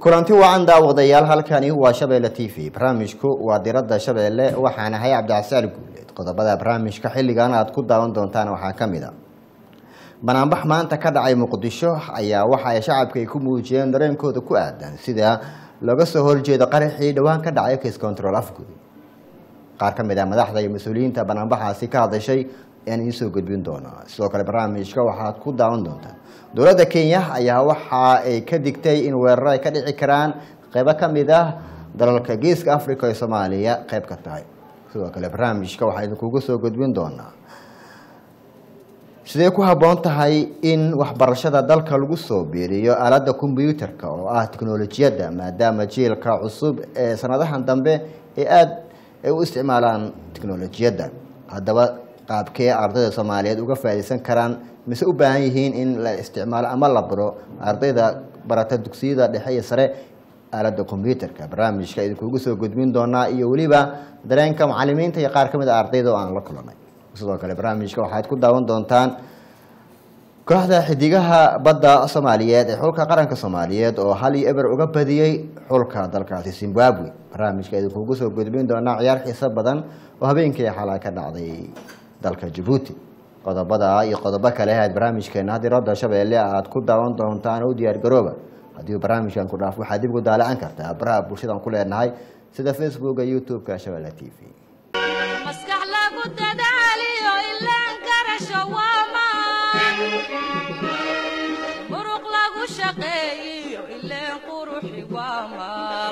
kulanti wacan daawadayaal halkani waa shabeelle t v barnaamijku waa diradda shabeelle waxaan ahay cabdicasial guuleed qodobada barnaamijka xilligan aad ku daawan doontaan waxaa ka mid a banaanbax maanta ka dhacay muqdisho ayaa waxa ay shacabka ay ku muujiyeen dareenkooda ku aadan sida looga soo horjeedo qaraxii dhowaan ka dhacay case control afgud qaar ka mid ah madaxda iyo mas-uuliyiinta banaanbaxaasi ka hadashay ayaan idiin soo gudbin doonaa sidoo kale barnaamijka waxaad ku daawan doontaan dowladda kenya ayaa waxa ay ka digtay in weerar ay ka dhici karaan qeybo ka mid ah dalalka geeska africa ee soomaaliya qeyb ka tahay sidoo kale barnaamijka waxaa idinkugu soo gudbin doonaa sidee ku habboon tahay in waxbarashada dalka lagu soo biiriyo aaladda kombyuutarka oo ah tiknolojiyadda maadaama jiilka cusub ee sanadahan dambe ee aada ay u isticmaalaan tiknolojiyadda haddaba qaabkee ardayda soomaaliyeed uga faa'iidaysan karaan mise u baahan yihiin in la isticmaalo ama la baro ardayda barata dugsiyada dhexe iyo sare aaladda kombyuutarka barnaamijka idinkugu soo gudbin doonaa iyo weliba dareenka macalimiinta iyo qaar ka mid a ardayda oo aan la kulanay sidoo kale barnaamijka waxaad ku daawan doontaan kooxda xidigaha badda soomaaliyeed ee xulka qaranka soomaaliyeed oo hal iyo eber uga badiyey xulka dalkaasi zimbabwe barnaamijka idinkugu soo gudbin doonaa ciyaar xiiso badan oo habeenkii xalaa ka dhacday dalka jabuuti qodobada iyo qodobo kale aad barnaamijkeena hadiradda shabeelle aad ku daawan doontaan u diyaar garooba haddii barnaamijkan ku dhaaf waxaad dib ugu daalacan kartaa baraha bulshadan ku leenahay sida facebooka youtube-ka shabeelle t v maskax lagu dadaaliyo ilaan garasho waamaan muruq lagu shaqeeyiyo ileen quruxi waamaal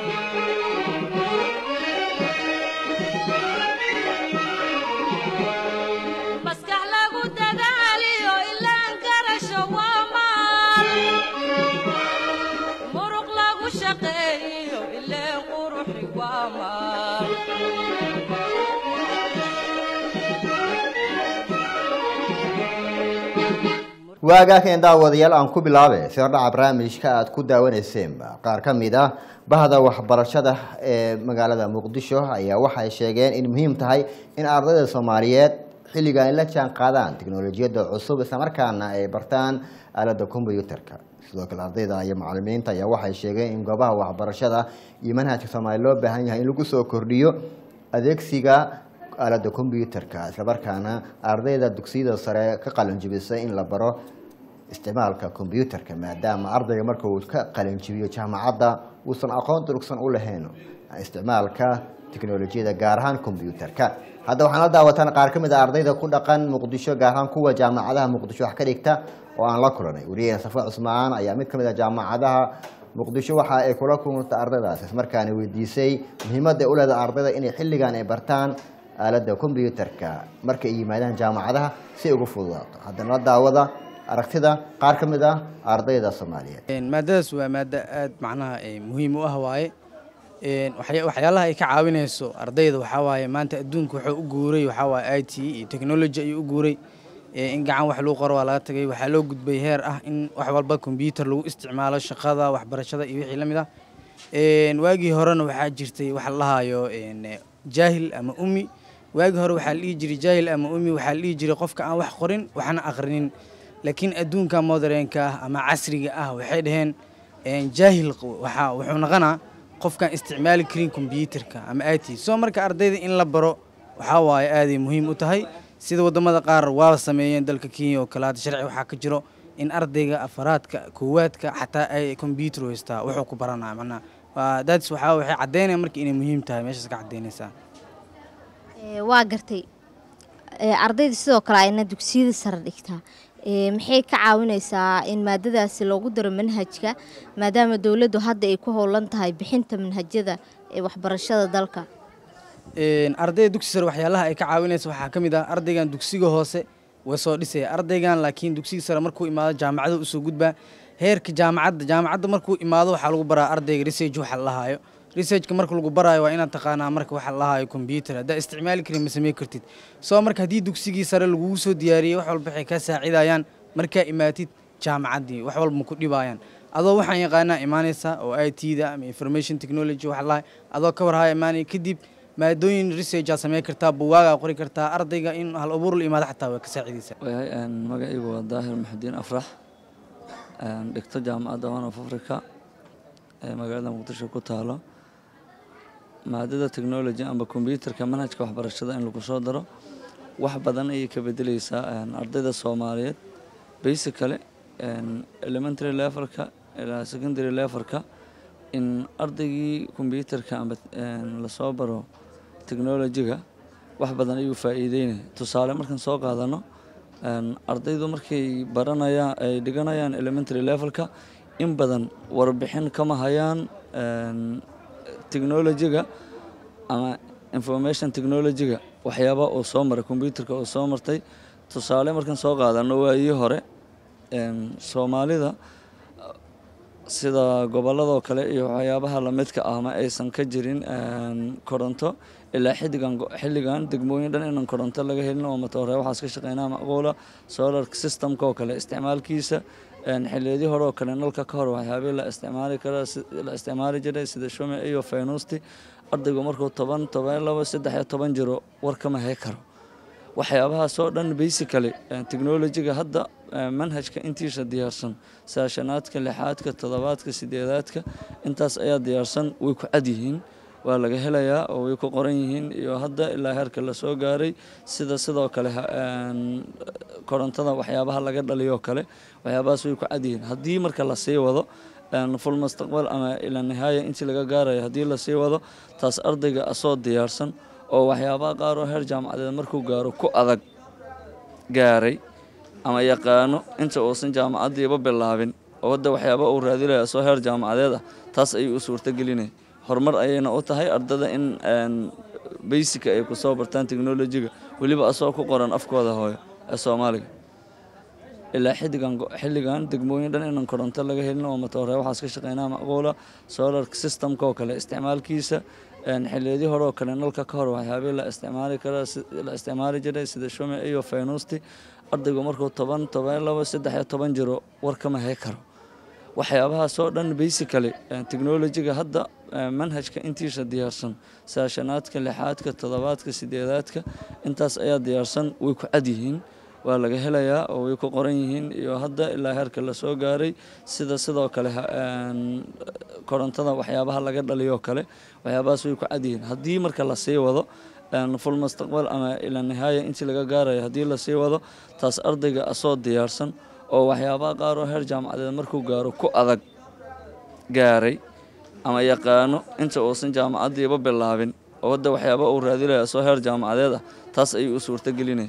maskax lagu dadaaliyo ilaan garasho waamaal muruq lagu shaqeeyiyo ileen quruxi waamaal waagaakan daawadayaal aan ku bilaabe si hordhaca barnaamijka aad ku daawaneyseenba qaar ka mid ah bahda waxbarashada ee magaalada muqdisho ayaa waxay sheegeen in muhiim tahay in ardayda soomaaliyeed xilligan ay la jaan qaadaan tiknolojiyadda cusub islamarkaana ay bartaan aaladda kombyuutarka sidoo kale ardayda iyo macalimiinta ayaa waxay sheegeen in goobaha waxbarashada iyo manhajka soomaaliya loo baahan yahay in lagu soo kordhiyo adeegsiga aaladda kombyuutarka islamarkaana ardayda dugsiyada sare ka qalanjibisay in la baro isticmaalka kombyuutarka maadaama ardayga marka uu ka qalanjibiyo jaamacadda uusan aqoon durugsan u lahayn isticmaalka tiknolojiyada gaar ahaan kombyuutarka hadda waxaan la daawataan qaar ka mid a ardayda ku dhaqan muqdisho gaar ahaan kuwa jaamacadaha muqdisho wax ka dhigta oo aan la kulanay wariyaheen safa cusmaan ayaa mid ka mid a jaamacadaha muqdisho waxa ay kula kulantay ardaydaas ismarkaana weydiisay muhiimadda ay u leedahay ardayda inay xilligan ay bartaan aaladda kombyuutarka marka ay yimaadaan jaamacadaha si ay ugu fududaato haddana la daawada aragtida qaar ka mid ah ardayda soomaaliyeed maadadaas waa maaddo aad macnaha muhiim u ah waaye waxyaalaha ay ka caawinayso ardayda waxaa waaye maanta adduunka wuxuu u guuray waxaa waaye i t iyo technology ayuu u guuray in gacan wax lagu qoro waa laga tagay waxaa loo gudbay heer ah in wax walba kombyuutar lagu isticmaalo shaqada waxbarashada iyo wixii la mid ah waagii horena waxaa jirtay wax la lahaayo jaahil ama ummi waagii hore waxaa la dhihi jiray jaahil ama ummi waxaa la dhihi jiray qofka aan wax qorin waxna aqrinin laakiin adduunka modernka ah ama casriga ah waxay dhaheen jaahil waxa wuxuu noqonaa qofkaan isticmaali karin kombyuutarka ama it soo marka ardayda in la baro waxaa waaye aaday muhiim u tahay sida wadamada qaar waaba sameeyeen dalka kenya oo kale hadda sharci waxaa ka jiro in ardayga afaraadka koowaadka xataa ay kombyuutar haystaa wuxuu ku baranaya macnaha daadis waxaa waxay caddaynaya marka inay muhiim tahay meeshaas ka caddaynaysaa waa gartay ardayda sidoo kale ayna dugsiyada sare dhigtaa maxay ka caawinaysaa in maadadaasi loogu daro manhajka maadaama dowladdu hadda ay ku howlan tahay bixinta manhajyada ee waxbarashada dalka ardayda dugsi sare waxyaalaha ay ka caawinaysa waxaa ka mid ah ardaygan dugsiga hoose way soo dhisaya ardaygan laakiin dugsiga sare markuu imaado jaamacada usoo gudbaa heerka jaamacadda jaamacadda markuu imaado waxaa lagu baraa ardayga research waxa la lahaayo researchka marka lagu baraayo waa inaad taqaanaa marka waxa la lahaayo combyuutar haddaa isticmaali karin ma samey kartid soo marka haddii dugsigii sare lagugu soo diyaariyey wax walba waxay kaa saacidayaan markaa imaatid jaamacaddii wax walba ma ku dhibaayaan adoo waxaan yaqaanaa imaanaysa oo i t da ama information technology waxa lahay adoo ka warhaya imaanaya kadib maadooyin researchaa samey kartaa buwaagaa qori kartaa ardayga in hal abuur la imaado xataa waa ka saacidaysaa wayahay magacaygu waa daahir maxudiin afrax dhigto jaamacadda one of africa ee magaalada muqdisho ku taalo maadada technology amba combyuterka manhajka waxbarashada in lagu soo daro wax badan ayay ka bedeleysaa ardayda soomaaliyeed basically elementary levelka ilaa secondary levelka in ardaygii combyuterka amba lasoo baro technologyga wax badan ayuu faa'iideynaya tusaale markaan soo qaadano ardaydu markay baranayaan ay dhiganayaan elementary levelka in badan warbixin kama hayaan technologyga ama information technologyga waxyaaba uu soo maray combyuterka uu soo martay tusaale markaan soo qaadano waayii hore soomaalida sida gobolladoo kale iyo waxyaabaha lamidka ah ma aysan ka jirin koronto ilaa xilligan xilligan degmooyin dhan inaan koronto laga helin oo matoore waxaas ka shaqeynaa macquula solar systemka oo kale isticmaalkiisa xilliyadii hore oo kale nalka ka hor waxyaabihii la isticmaali kara la isticmaali jiray sida shume iyo faynuusti ardaygu markuu toban toban labo saddex iyo toban jiro war kama hay karo waxyaabahaasoo dhan basically technologyga hadda manhajka intiisa diyaarsan saashanaadka lixaadka toddobaadka sideedaadka intaas ayaa diyaarsan way ku cad yihiin waa laga helayaa oo way ku qoran yihiin iyo hadda ilaa heerka lasoo gaaray sida sidoo kale korontada waxyaabaha laga dhaliyo kale waxyaabahaas way ku cad yihiin haddii marka lasii wado full mustaqbal ama ila nihaaya intii laga gaarayo haddii lasii wado taas ardayga asoo diyaarsan oo waxyaabaha qaar oo heer jaamacadeed markuu gaaro ku adag gaaray ama yaqaano inta uusan jaamacaddiiba bilaabin oo hadda waxyaaba uu raadinaya asoo heer jaamacadeed ah taas ayuu u suurtagelinaya horumar ayayna u tahay ardada in basica ay kusoo bartaan technologyga weliba asoo ku qoran afkooda hooyo ee soomaaliga ilaa xilligan xilligan degmooyin dhan inaan koronto laga helin oo matoore waxaas ka shaqeynaa macquula solar systemka oo kale isticmaalkiisa xilliyadii hore oo kale nalka ka hor waxyaabihii la isticmaali kara la isticmaali jiray sida shume iyo faynuusti ardaygu markuu toban toban labo saddex iyo toban jiro war kama hay karo waxyaabahaasoo dhan basically technologyga hadda manhajka intiisa diyaarsan saashanaadka lixaadka toddobaadka sideedaadka intaas ayaa diyaarsan way ku cad yihiin waa laga helayaa oo way ku qoran yihiin iyo hadda ilaa heerka lasoo gaaray sida sidoo kale korontada waxyaabaha laga dhaliyo kale waxyaabahaas way ku cad yihiin haddii marka lasii wado full mustaqbal ama ila nihaaya intii laga gaarayo haddii lasii wado taas ardayga asoo diyaarsan oo waxyaabaha qaar oo heer jaamacadeed markuu gaaro ku adag gaaray ama yaqaano inta uusan jaamacaddiiba bilaabin oo hadda waxyaaba uu raadinaya asoo heer jaamacadeed ah taas ayuu u suurtagelinaya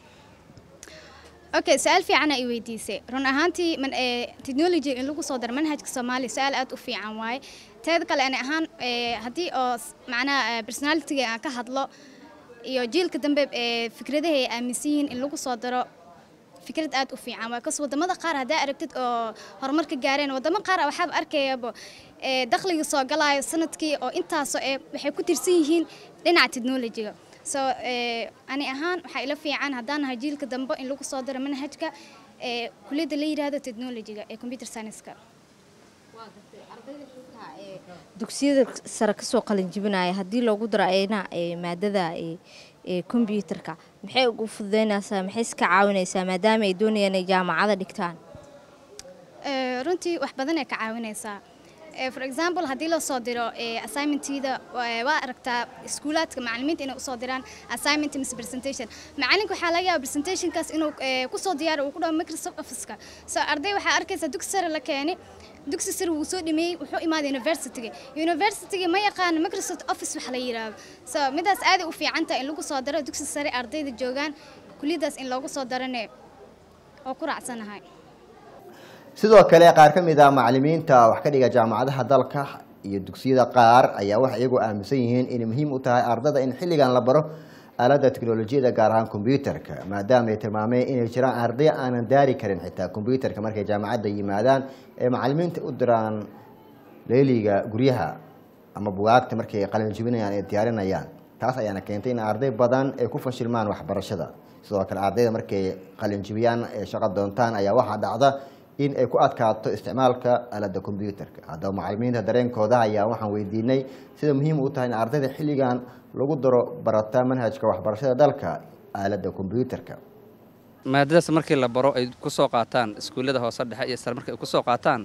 okay su-aal fiicana i weydiisay run ahaantii man technology in lagu soo daro manhajka soomaaliya su-aal aad u fiican waaye teeda kale ani ahaan haddii oo macnaha personalitiga aan ka hadlo iyo jiilka dambe fikradaha ay aaminsan yihiin in lagu soo daro fikrad aad u fiican waa kas wadamada qaar haddaa aragtid oo horumar ka gaareen wadamo qaar waxaaba arkayaba dakhliga soo galaayo sanadkii oo intaasoo ee waxay ku tirsan yihiin dhinaca technologyga so ani ahaan waxaa ila fiican haddaan nahay jiilka dambe in lagu soo daro manhajka kuliyadda la yidhaahdo technologyga ee computer science-ka dugsiyada sare kasoo qalin jibinaya haddii loogu daro ayna maadada kombyuutarka maxay ugu fududeynaysaa maxay iska caawinaysaa maadaama ay doonayaan inay jaamacada dhigtaan runtii wax badan ay ka caawinaysaa for example haddii la soo diro assignmentida waa aragtaa iskuulaadka macalimiinta inay usoo diraan assignment mise presentation macalinka waxaa laga yaaba presentationkaas inuu kusoo diyaaro uu ku dhaho microsoft officeka so arday waxaa arkaysaa dugsi sare la keeni dugsi sare wuu soo dhameeyey wuxuu imaaday universityga universityga ma yaqaano microsoft office wax la yiraahdo so midaas aaday u fiican tahay in lagu soo daro dugsi sare ardayda joogaan kuliyadaas in loogu soo darane oo ku raacsanahay sidoo kale qaar ka mid ah macalimiinta wax ka dhiga jaamacadaha dalka iyo dugsiyada qaar ayaa waxay iyagu aaminsan yihiin inay muhiim u tahay ardada in xilligan la baro aaladda teknolojiyada gaar ahaan kombyuutarka maadaama ay tilmaameen inay jiraan arday aanan daari karin xitaa kombyuutarka markay jaamacadda yimaadaan ee macalimiinta u diraan leeliga guryaha ama bugaagta markay qalin jibinayaan ee diyaarinayaan taas ayaana keentay in arday badan ay ku fashilmaan waxbarashada sidoo kale ardayda markay qalin jibiyaan ee shaqo doontaan ayaa waxaa dhacda in ay ku adkaato isticmaalka aaladda kombyuutarka haddaba macalimiinta dareenkooda ayaa waxaan weydiinay sida muhiim u tahay in ardayda xilligan lagu daro barata manhajka waxbarashada dalka aaladda kombyuutarka maadadaas markii la baro ay ku soo qaataan iskuullada hoose dhexe iyo sare markay ku soo qaataan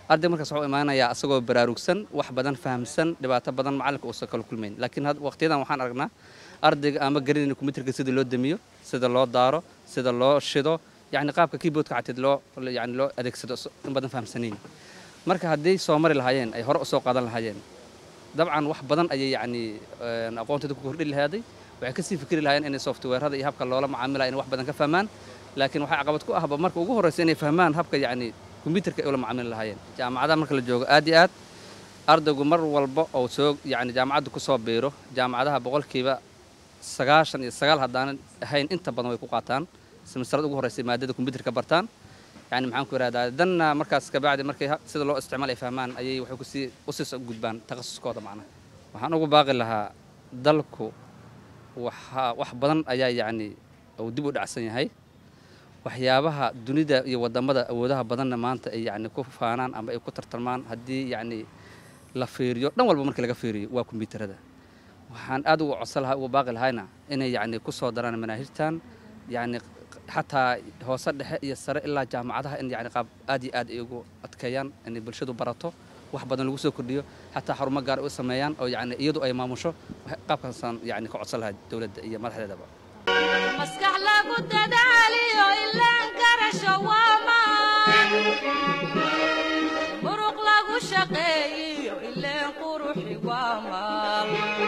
arday markaas wuxuu imaanayaa asagoo baraarugsan wax badan fahamsan dhibaato badan macallinka uusan kala kulmayn laakiin had waqtiyadan waxaan aragnaa ardayga ama garanayna kombiyuutarka sida loo damiyo sida loo daaro sida loo shido yacni qaabka keyboardka cateed loo yani loo adeegsado in badan fahamsanayn marka haddii soo mari lahaayeen ay hore usoo qaadan lahaayeen dabcan wax badan ayay yacni aqoontooda ku kordhi lahaaday waxay kasii fikri lahaayeen inay softwareada iyo habka loola macaamilaya inay wax badan ka fahmaan laakiin waxaa caqabad ku ahba marka ugu horreysa inay fahmaan habka yacni kombiyuutarka ay ula macaamili lahaayeen jaamacadaha marka la joogo aad iyo aad ardaygu mar walba oo soo yacni jaamacadda ku soo biiro jaamacadaha boqolkiiba sagaashan iyo sagaal haddaanan ahayn inta badan way ku qaataan semestrada ugu horreysa maadada kombiyuutarka bartaan yani maxaan ku ihahdaa danna markaas kabacdi markay sida loo isticmaal ay fahmaan ayay waxay kusii usii gudbaan takhasuskooda macnaha waxaan ugu baaqi lahaa dalku waxa wax badan ayaa yacni uu dib u dhacsan yahay waxyaabaha dunida iyo wadamada awoodaha badanna maanta ay yacni ku faanaan ama ay ku tartarmaan haddii yacni la fiiriyo dhan walba markii laga fiiriyo waa kombiyuutarada waxaan aad uga codsan lahaa uga baaqi lahayna inay yacni ku soo daraan manaahijtan yacni xataa hoose dhexe iyo sare ilaa jaamacadaha in yani qaab aad iyo aad ay ugu adkeeyaan inay bulshadu barato wax badan lagu soo kordhiyo xataa xarumo gaar ay u sameeyaan oo yani iyadu ay maamusho qaabkaasaan yani ka codsan lahaa dowladda iyo madaxdeedaba maskax lagu dadaaliyo ilaan garasho waa maan muruq lagu shaqeeyiyo ileen quruxi waa maal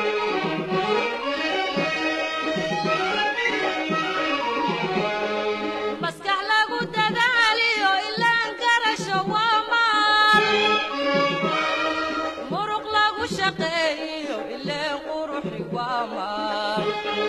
maskax lagu dadaaliyo ilaan garasho waa maal muruq lagu shaqeeyiyo ileen quruxi waa maal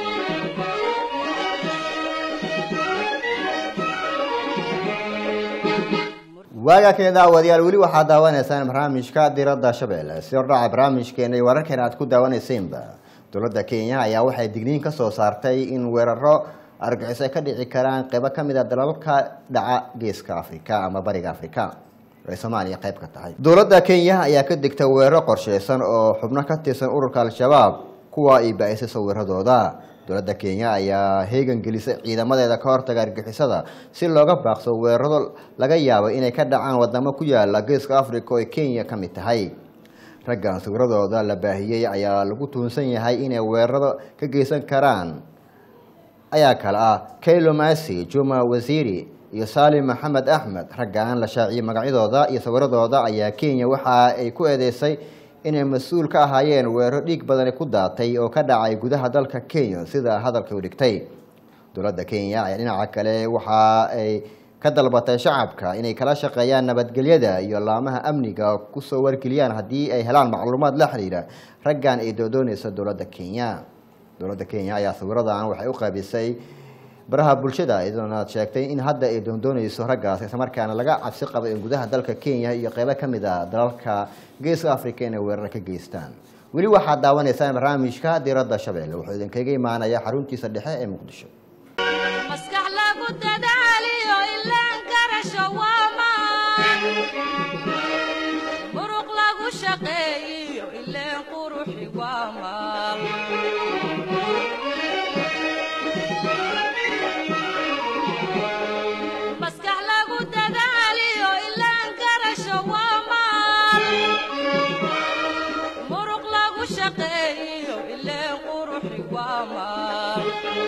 waagaa keen daawadayaal weli waxaad daawanaysaan barnaamijka diradda shabeelle si hordhaca barnaamijkeena iyo wararkeena aad ku daawanaysaynba dowladda kenya ayaa waxay digniin ka soo saartay in weeraro argaxiso ay ka dhici karaan qeybo ka mid a dalalka dhaca geeska afrika ama bariga afrika ay soomaaliya qayb ka tahay dowladda kenya ayaa ka degta weeraro qorsheysan oo xubno ka tirsan ururka al-shabaab kuwa ay ba-isay sawiradooda dowladda kenya ayaa heegan gelisay ciidamadeeda ka hortaga argixisada si looga baaqso weeraro laga yaabo inay ka dhacaan wadamo ku yaala geeska africa oo ay kenya ka mid tahay raggan sawiradooda la baahiyey ayaa lagu tuhunsan yahay inay weeraro ka geysan karaan ayaa kale ah kaylo masi juma wasiiri iyo salim maxamed axmed raggan la shaaciyey magacyadooda iyo sawiradooda ayaa kenya waxa ay ku eedeysay inay mas-uul ka ahaayeen weeraro dhiig badani ku daatay oo ka dhacay gudaha dalka kenya sida hadalka u dhigtay dowladda kenya ayaa dhinaca kale waxa ay ka dalbatay shacabka inay kala shaqeeyaan nabadgelyada iyo laamaha amniga kusoo wargeliyaan haddii ay helaan macluumaad la xiriira raggan ay doodooneysa dowladda kenya dowladda kenya ayaa sawiradan waxay u qaybisay baraha bulshada iyadoona sheegtay in hadda ay doondooneyso raggaas islamarkaana laga cabsi qabo in gudaha dalka kenya iyo qeybo ka mid a dalalka geeska africa inay weerar ka geystaan weli waxaad daawanaysaan barnaamijka diradda shabeelle wuxuu idinkaga imaanaya xaruntiisa dhexe ee muqdisho maskax lagu dadaaliyo ilaan garasho waa maan muruq lagu shaqeeyiyo ileen quruxi waa maal maskax lagu dadaaliyo ilaan garasho waa maal muruq lagu shaqeeyiyo ileen quruxi waa maal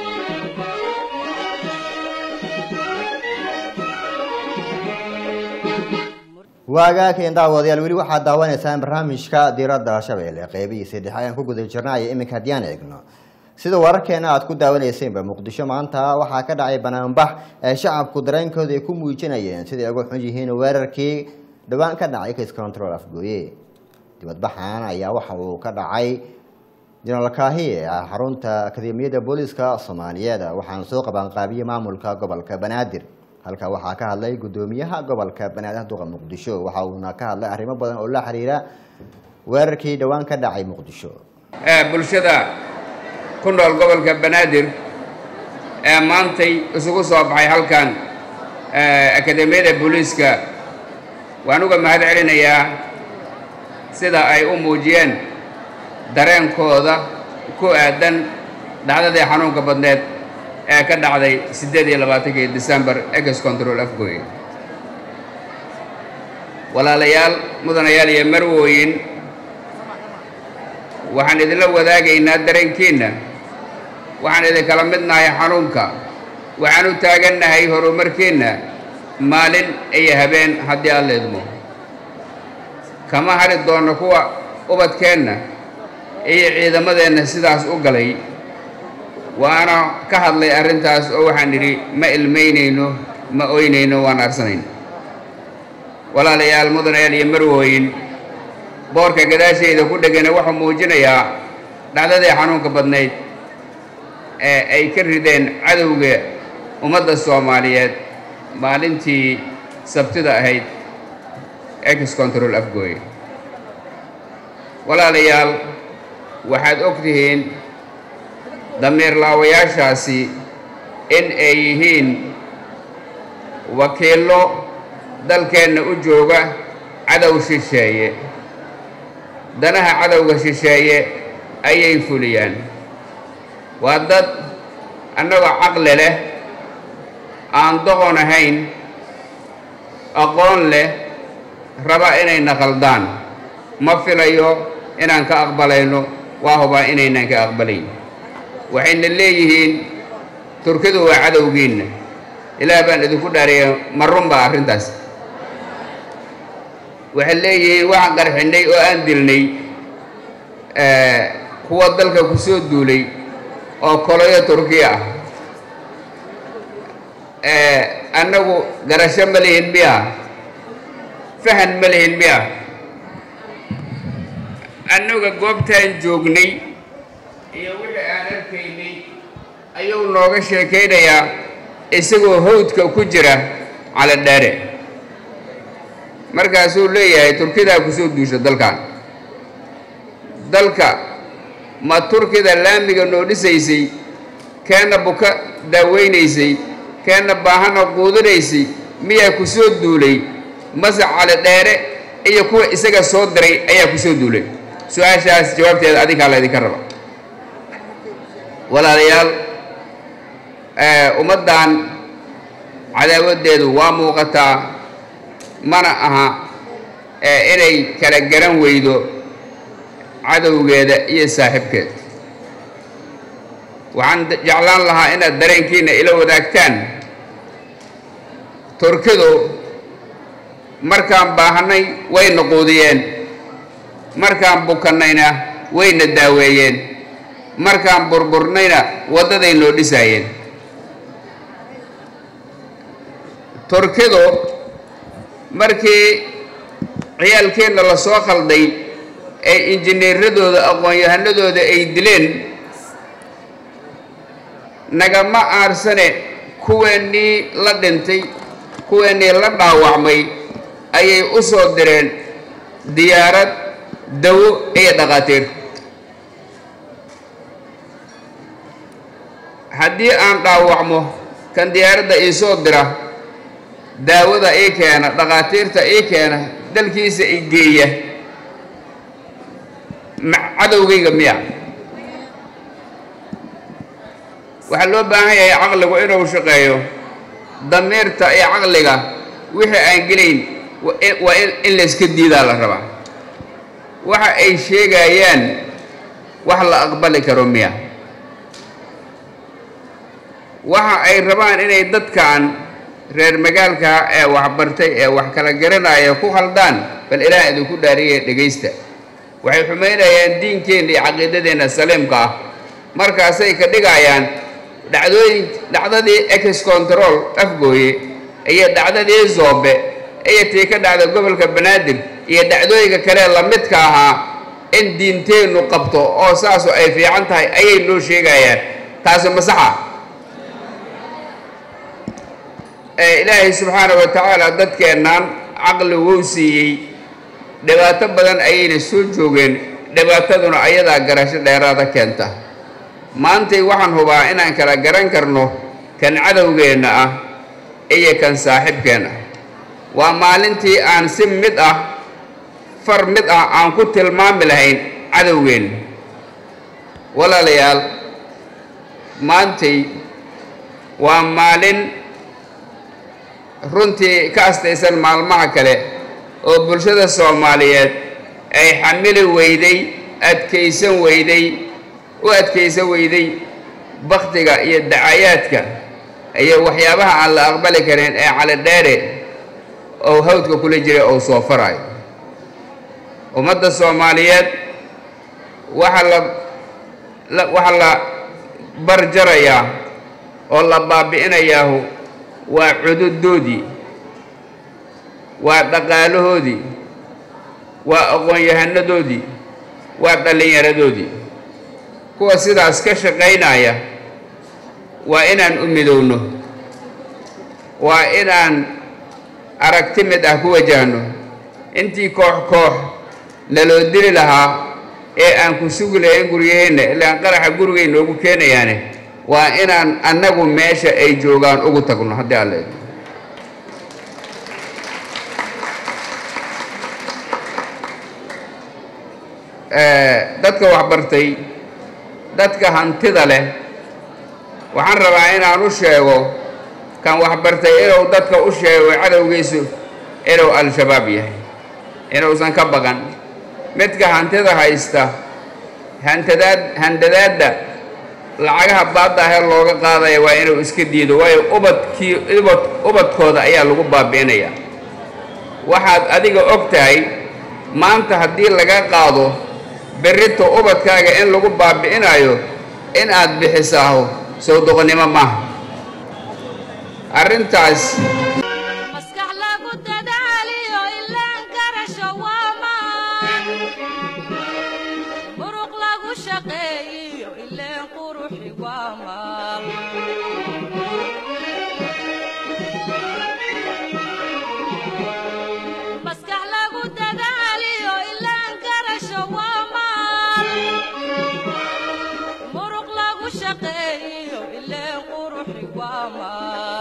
waagaakeen daawadayaal weli waxaad daawanaysaan barnaamijka diradda shabeelle qeybihiisii dhexe ayaan ku guda jirnay iminka haddii aan eegno sida wararkeena aad ku daawanaysaynba muqdisho maanta waxaa ka dhacay banaanbax ee shacabku dareenkooda ay ku muujinayeen siday uga xun yihiin weerarkii dhowaan ka dhacay case control afgooye dibadbaxan ayaa waxa uu ka dhacay jenaraal kaahiye ah xarunta akademiyadda booliska soomaaliyeed waxaana soo qabanqaabiyey maamulka gobolka banaadir halka waxaa ka hadlay gudoomiyaha gobolka banaadir duqa muqdisho waxa uuna ka hadlay arrimo badan oo la xiriira weerarkii dhowaan ka dhacay muqdisho bulshada ku nool gobolka banaadir ee maantay isugu soo baxay halkan akademiyada booliiska waan uga mahad celinayaa sida ay u muujiyeen dareenkooda ku aadan dhacdadii xanuunka badneed ee ka dhacday siddeed iyo labaatankii december ex control afgoy walaalayaal mudanayaal iyo marwooyin waxaan idinla wadaagaynaa dareenkiinna waxaan idinkala midnahay xanuunka waxaan u taagannahay horumarkiinna maalin iyo habeen haddii alla idmo kama hadhi doonno kuwa ubadkeenna iyo ciidamadeenna sidaas u galay waana ka hadlay arrintaas oo waxaan idhi ma ilmaynayno ma oynayno waan arsanayno walaalayaal mudanayaal iyo marwooyin boorka gadaashayda ku dhegana wuxuu muujinayaa dhacdadii xanuunka badnayd ee ay ka rideen cadowga ummadda soomaaliyeed maalintii sabtida ahayd ex control afgooye walaalayaal waxaad og tihiin damiir laawayaashaasi in ay yihiin wakiillo dalkeenna u jooga cadow shisheeye danaha cadowga shisheeye ayay fuliyaan waa dad annagoo caqli leh aan doqon ahayn aqoon leh raba inayna khaldaan ma filayo inaan ka aqbalayno waa hubaa inaynan ka aqbalayn waxayna leeyihiin turkidu waa cadowgiinna ilaah baan idinku dhaariya ma run baa arrintaas waxay leeyihiin waxaan qarxinnay oo aan dilnay kuwa dalka ku soo duulay oo koloyo turkiya ah annagu garasho ma lihin miya fahan ma lihin miya annaga goobtaan joognay iyo wixii aan arkaynay ayuu nooga sheekaynayaa isagoo hawdka ku jira cala dheere markaasuu leeyahay turkidaa ku soo duusha dalkan dalka ma turkida laamiga noo dhisaysay keenna buka daaweynaysay keenna baahana quudinaysay miyaa ku soo duulay mase cali dheere iyo kuwa isaga soo diray ayaa ku soo duulay su-aashaas jawaabteeda adinkaa laydinka raba walaalayaal ummaddan cadaawaddeedu waa muuqataa mana aha inay kala garan weydo cadowgeeda iyo saaxiibkeed waxaan jeclaan lahaa inaad dareenkiina ila wadaagtaan turkidu markaan baahanay wayna quudiyeen markaan bukannayna wayna daaweeyeen markaan burburnayna waddaday noo dhisaayeen turkidu markii ciyaalkeenna la soo khalday ee injineeradooda aqoon-yahanadooda ay dileen nagama aarsane kuweennii la dhintay kuweennii la dhaawacmay ayay u soo direen diyaarad dawo iyo dhaqaatiir haddii aan dhaawacmo kan diyaaradda ii soo dira daawada ii keena dhaqaatiirta ii keena dalkiisa i geeya cadowgayga miya waxaa loo baahan yahay caqligu inuu shaqeeyo damiirta iyo caqliga wixii aan gelayn waa in layska diidaa la rabaa waxa ay sheegayaan wax la aqbali karo miya waxa ay rabaan inay dadkan reer magaalka ee waxbartay ee wax kala garanaya ku khaldaan bal ilaah idinku dhaariya dhegaysta waxay xumaynayaan diinkeenna iyo caqiidadeenna saliimka ah markaasay ka dhigayaan dhacdooyin dhacdadii ex control afgooye iyo dhacdadii zoobe iyo tii ka dhacda gobolka banaadir iyo dhacdooyinka kale lamidka ahaa in diinteennu qabto oo saasu ay fiican tahay ayay noo sheegayaan taasi masaxa ilaahay subxaana wa tacaala dadkeennan caqli wou siiyey dhibaato badan ayayna soo joogeen dhibaataduna ayadaa garasho dheeraada keenta maantay waxaan hubaa inaan kala garan karno kan cadowgeenna ah iyo kan saaxiibkeenna waa maalintii aan si mid ah far mid ah aan ku tilmaami lahayn cadowgeenna walaalayaal maantay waa maalin runtii ka astaysan maalmaha kale oo bulshada soomaaliyeed ay xamili weyday adkaysan weyday u adkaysan weyday bakhtiga iyo dacayaadka iyo waxyaabaha aan la aqbali karin ee calidheere oo hawdka kula jiray ou soo farayo ummadda soomaaliyeed waxaa la la waxaa la barjarayaa oo la baabi'inayaahu waa cududoodii waa dhaqaalahoodii waa aqoon-yahanadoodii waa dhallinyaradoodii kuwa sidaas ka shaqaynaya waa inaan u midowno waa inaan aragti mid ah ku wajahno intii koox koox naloo dili lahaa ee aan ku sugi lahayn guryaheenna ilaan qaraxa gurigay noogu keenayaane waa inaan annagu meesha ay joogaan ugu tagno haddii alla idmo dadka waxbartay dadka hantida leh waxaan rabaa inaan u sheego kan waxbartay inuu dadka u sheego cadowgiisu inuu al-shabaab yahay inuusan ka baqan midka hantida haysta hantadaad handadaadda lacagaha baadda ahee looga qaadaya waa inuu iska diido waayo ubadkii ubad ubadkooda ayaa lagu baabi'inayaa waxaad adiga og tahay maanta haddii laga qaado berrito ubadkaaga in lagu baabi'inayo in aad bixisaaho sow doqonnimo maaha arrintaas maskax lagu dadaaliyo ilaan garasho waa maan muruq lagu shaqeeyiyo ileen quruxi waa maal maskax lagu dadaaliyo ilaan garasho waa maal muruq lagu shaqeeyiyo ileen quruxi waa maal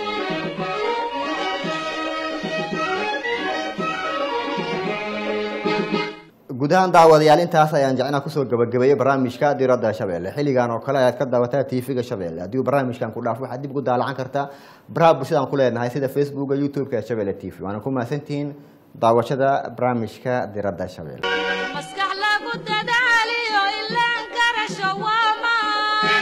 guud ahaan daawadayaal intaas ayaan jecnaa kusoo gabagabeeyey barnaamijka diradda shabeelle xilligan oo kale ayaad ka daawataa tv-ga shabeelle haddii uu barnaamijkan ku dhaafo waxaad dib ugu daalacan kartaa baraha bulshadaan ku leenahay sida facebooka youtube-ka shabeelle t v waana ku mahadsantihiin daawashada barnaamijka diradda shabeelle maskax lagu dadaaliyo ilaan garasho waa maan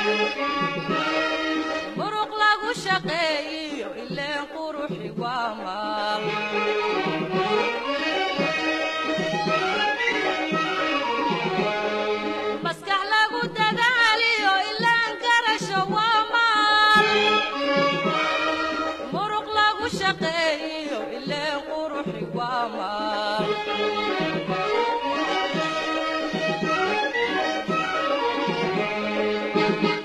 muruq lagu shaqeeyiyo ileen quruxi waa maal maskax lagu dadaaliyo ilaan garasho waa maal muruq lagu shaqeeyiyo ileen quruxi waa maal